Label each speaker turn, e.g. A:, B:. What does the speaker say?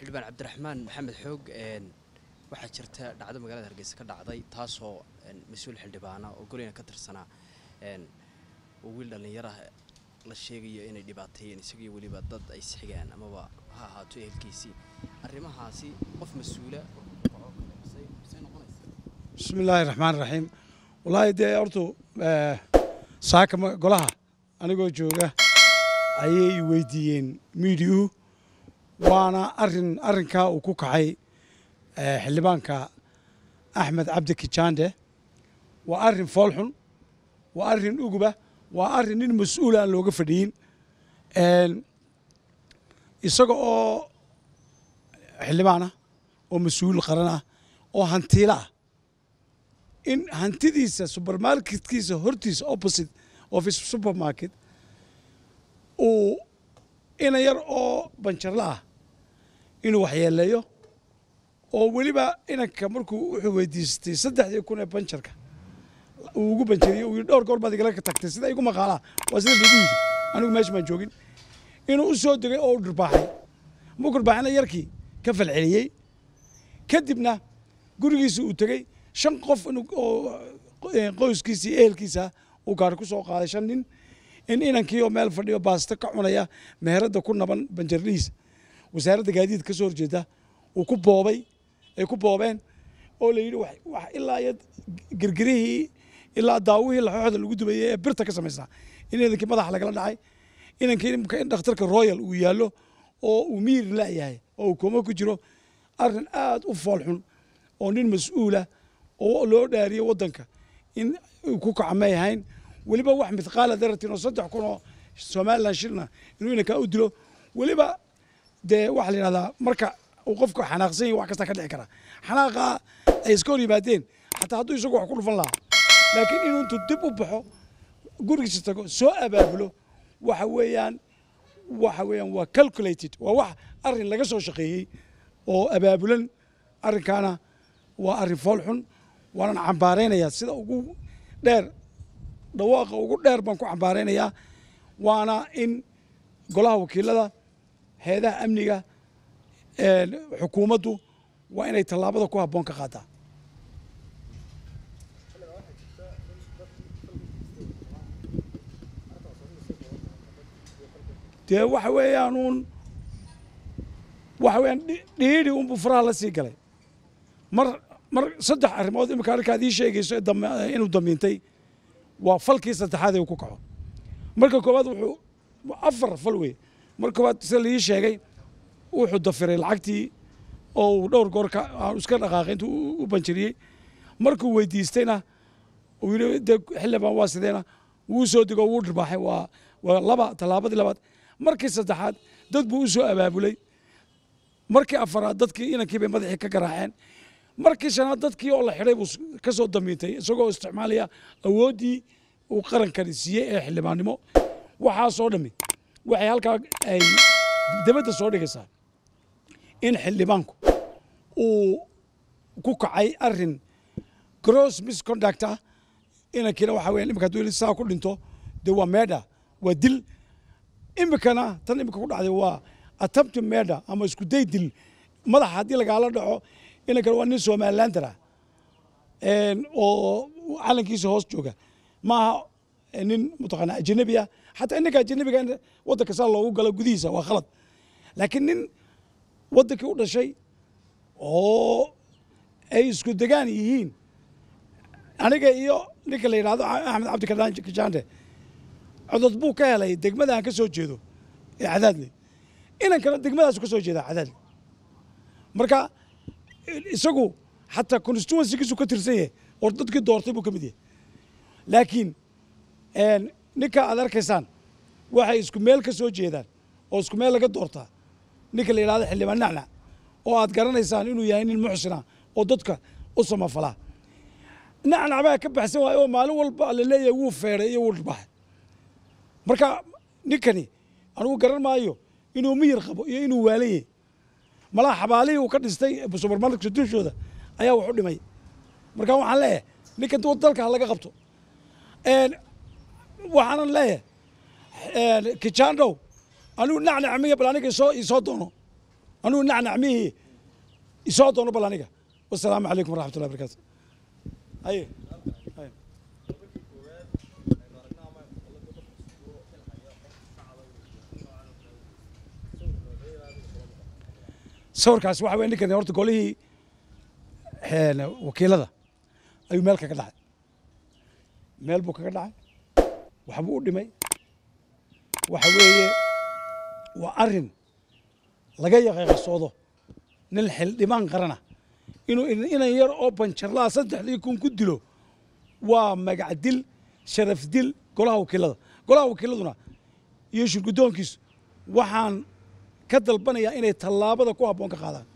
A: xildhibaan cabdiraxmaan maxamed xoog waxaa jirta dhacdo magaalada hargeysa ka dhacday taasoo mas-uul xildhibaana oo golina ka tirsanaa oo wiil dhallinyarah la sheegayo inay dhibaateeyeen isagiyo weliba dad ay isxigaan amaba ha ahaato ehelkiisii arrimahaasi qof mas-uula
B: bismi illaahi raxmaan raxiim wallaahi dee hortu saaka golaha anigoo jooga ayay weydiiyeen miidiyuhu waana arin arrinkaa uu ku kacay xildhibaanka axmed cabdi kijaande waa arrin foolxun waa arrin uguba waa arrin nin mas-uula aan looga fadhiyin isaga oo xildhibaan ah oo mas-uul qaran ah oo hantiilo ah in hantidiisa subermarketkiisa hortiisa opposite of supermarket uu ina yar oo banjarla ah inuu waxyeeleeyo oo weliba inanka markuu wuxuu weydiistay saddexdii kun ee banjarka uu ugu banjariyo uu yidhi dhowr goor baad igala tagtay sida igu maqaalaa waa sida lagu yidhi anigu meesha baan joogin inuu u soo degay oo u dhirbaaxay muu dhirbaaxina yarkii ka falceliyey kadibna gurigiisa uu tegey shan qof oo qoyskiisa iyo ehelkiisa uu gaari ku soo qaaday shan nin in inankii oo meel fadhiyo baasto ka cunaya meheradda ku naban banjarlihiisa wasaaradda gaadiid ka soo horjeeda uu ku boobay ay ku boobeen oo la yidhi wax ilaa iyo girgirihii ilaa daawihii laxooxda lagu dubayay ee birta ka samaysnaa in inankii madaxa lagala dhacay inankii in dhakhtarka royal uu yaallo oo uu miir la'yahay oo uu kooma ku jiro arrin aad u foolxun oo nin mas-uula oo loo dhaariyo waddanka in uu ku kaca may ahayn weliba wax mithqaala daratin oo saddex kun oo somalilan shilna inuu inankaa u dilo weliba dee waxaa la yidhahdaa marka uu qofka xanaaqsan yahi wax kasta ka dhici kara xanaaqaa ay iska hor yimaadeen xataa hadduu isagu wax ku dhufan lahaa laakiin inuu intuu dib u baxo gurigiisa tago soo abaabulo waxa weeyaan waxa weeyaan waa calculated waa wax arrin laga soo shaqeeyey oo abaabulan arrinkaana waa arrin fool xun waanan cambaaraynayaa sida ugu dheer dhawaaqa ugu dheer baan ku cambaaraynayaa waana in golaha wakiilada heedaha amniga xukuumaddu waa inay tallaabada ku habboon ka qaadaa dee waxa weeyaan uun waxa weeyaan dhiidhi unbuu faraha la sii galay mar mar saddex arrimood imika arrinkaad ii sheegayso inuu damiintay waa falkii saddexaad ee uu ku kaco marka koowaad wuxuu afar fal wey marka koowaad sida laii sheegay wuxuu dafiray lacagtii oo uu dhowr goor iska dhaqaaqay intuu u banjariyey markuu weydiistayna uu yidhi dee xildhibaan waa sideena wuu soo dego wuu dhirbaaxay waa waa laba tallaabadii labaad markii saddexaad dad buu u soo abaabulay markii afaraad dadkii inankii bay madaxii ka garaaceen markii shanaad dadkii oo la xidhay buu ka soo damiintay isagoo isticmaalaya awooddii uu qarankani siiyey ee xildhibaannimo waxaasoo dhammi waxay halkaa ay dibadda soo dhigaysaa in xildhibaanku uu ku kacay arrin gross misconduct ah inankiina waxa weyan imika hadduu saa ku dhinto dee waa meedha waa dil imikana tan imika ku dhacday waa attempt meedha ama isku day dil madaxa haddii lagaala dhaco inankana waa nin somalilander ah oo calankiisa hoos jooga maaha nin mataqaana ajanabi ah xataa inanka ajanabiga in waddanka saa loogu galo gudihiisa waa khalad laakiin nin waddankii u dhashay oo ay isku degaan yihiin aniga iyo ninka la yidhahdo axmed cabdi kajaande codod buu ka helay degmada aan ka soo jeedo ee cadaadle inankana degmadaasu ka soo jeedaa cadaadle marka isagu xataa constituencygiisu ka tirsan yahay oo dadkii doortay buu ka mid yahay laakiin ninka aad arkaysaan waxay isku meel ka soo jeedaan oo isku meel laga doortaa ninka la yidhahdo xildhibaan nacnac oo aad garanaysaan inuu yahay nin muxsina oo dadka u samafalaa nacnac baa ka baxsan waayo oo maalin walba la leeyahay wuu feeray iyo wuu dhibaxay marka ninkani anugu garan maayo inuu miyir qabo iyo inuu waalan yahay malaa xabaalihii uu ka dhistay subermarketka dushooda ayaa wax u dhimay marka waxaan leeyahay ninkan dalka ha laga qabto waxaanan leeyahay kijaandhow anigu nacnac miya bal aniga isoo isoo doono anugu nacnacmihii isoo doono bal aniga wasalaamu calaykum waraxmat ullahi barakaatu aye aye sawirkaas waxa weye ninkan horta golihii een, wakiilada ayuu meel kaga dhacay meel buu kaga dhacay waxbuu u dhimay waxa weeye waa arrin laga yaqeeqasoodo nin xildhibaan qarana inuu in- inan yar oo banjarlaa saddexdii kun ku dilo waa magac dil sharaf dil golaha wakiilada golaha wakiiladuna iyo shirguddoonkiisu waxaan ka dalbanayaa inay tallaabada ku habboon ka qaadaan